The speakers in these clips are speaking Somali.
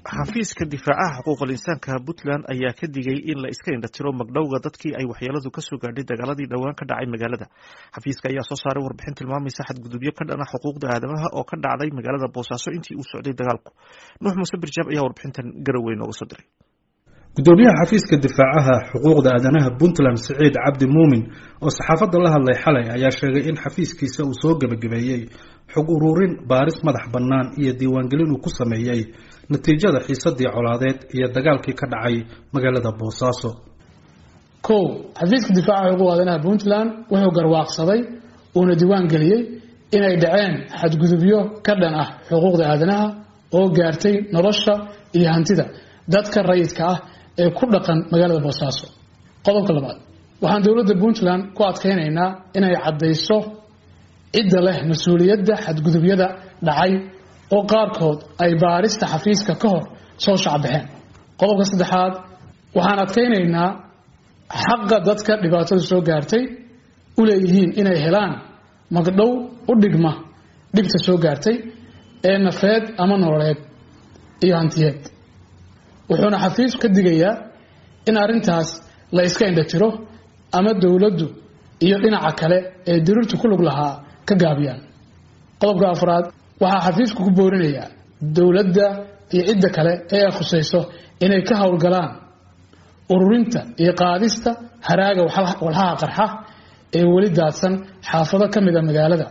xafiiska difaacaha xuquuqal insaanka puntland ayaa ka digay in la iska indhatiro magdhowga dadkii ay waxyeeladu kasoo gaadhay dagaaladii dhowaan ka dhacay magaalada xafiiska ayaa soo saaray warbixin tilmaamaysa xadgudubyo ka dhana xuquuqda aadamaha oo ka dhacday magaalada boosaaso intii uu socday dagaalku nuux muuse birjaab ayaa warbixintan garowe nooga soo diray gudoomiyaha xafiiska difaacaha xuquuqda aadanaha puntland siciid cabdi muumin oo saxaafadda la hadlay xalay ayaa sheegay in xafiiskiisa uu soo gebagabeeyey xog ururin baaris madax bannaan iyo diiwaangelin uu ku sameeyey natiijada xiisadii colaadeed iyo dagaalkii ka dhacay magaalada boosaaso kow xafiiska difaacaha xuquuqda aadanaha puntland wuxuu garwaaqsaday uuna diiwaan geliyey inay dhaceen xadgudubyo ka dhan ah xuquuqda aadanaha oo gaartay nolosha iyo hantida dadka rayidka ah ee ku dhaqan magaalada boosaaso qodobka labaad waxaan dowladda puntland ku adkaynaynaa inay caddayso cidda leh mas-uuliyadda xadgudubyada dhacay oo qaarkood ay baarista xafiiska ka hor soo shacbaxeen qodobka saddexaad waxaan adkaynaynaa xaqa dadka dhibaatada soo gaartay u leeyihiin inay helaan magdhow u dhigma dhibta soo gaartay ee nafeed ama nololeed iyo hantiyeed wuxuuna xafiisku ka digayaa in arrintaas la iska indhatiro ama dowladdu iyo dhinaca kale ee diriirtu ku lug lahaa ka gaabiyaan qodobka afraad waxaa xafiisku ku boorinayaa dowladda iyo cidda kale ee ay khusayso inay ka howlgalaan ururinta iyo qaadista haraaga walhaha qarxa ee weli daadsan xaafado ka mid a magaalada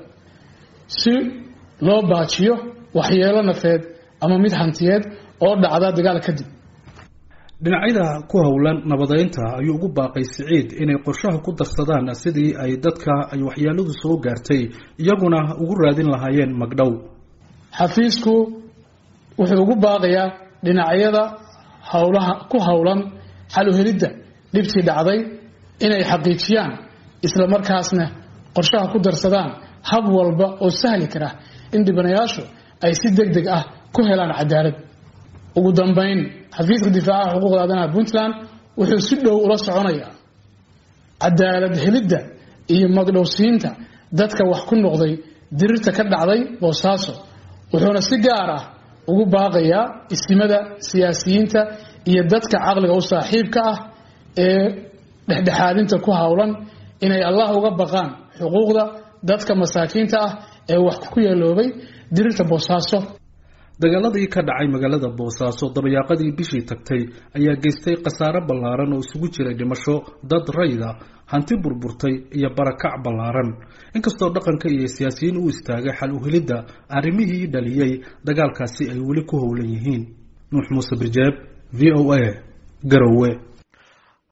si loo baajiyo waxyeelo nafeed ama mid hantiyeed oo dhacda dagaal kadib dhinacyada ku howlan nabadeynta ayuu ugu baaqay siciid inay qorshaha ku darsadaan sidii ay dadka ay waxyeeladu soo gaartay iyaguna ugu raadin lahaayeen magdhow xafiisku wuxuu ugu baaqayaa dhinacyada howlaha ku howlan xal u helidda dhibtii dhacday inay xaqiijiyaan isla markaasna qorshaha ku darsadaan hab walba oo sahli kara in dhibanayaashu ay si deg deg ah ku helaan cadaalad ugu dambeyn xafiiska difaacaha xuquuqda aadanaha puntland wuxuu si dhow ula soconayaa cadaalad helidda iyo magdhowsiinta dadka wax ku noqday dirirta ka dhacday boosaaso wuxuuna si gaar ah ugu baaqayaa isimada siyaasiyiinta iyo dadka caqliga u saaxiibka ah ee dhexdhexaadinta ku howlan inay allah uga baqaan xuquuqda dadka masaakiinta ah ee wax ku yeeloobay dirirta boosaaso dagaaladii ka dhacay magaalada boosaaso dabayaaqadii bishii tagtay ayaa geystay khasaare ballaaran oo isugu jiray dhimasho dad rayda hanti burburtay iyo barakac ballaaran inkastoo dhaqanka iyo siyaasiyiin u istaagay xal uhelidda arrimihii dhaliyey dagaalkaasi ay weli ku howlan yihiin nuux muuse birjeeb v o a garowe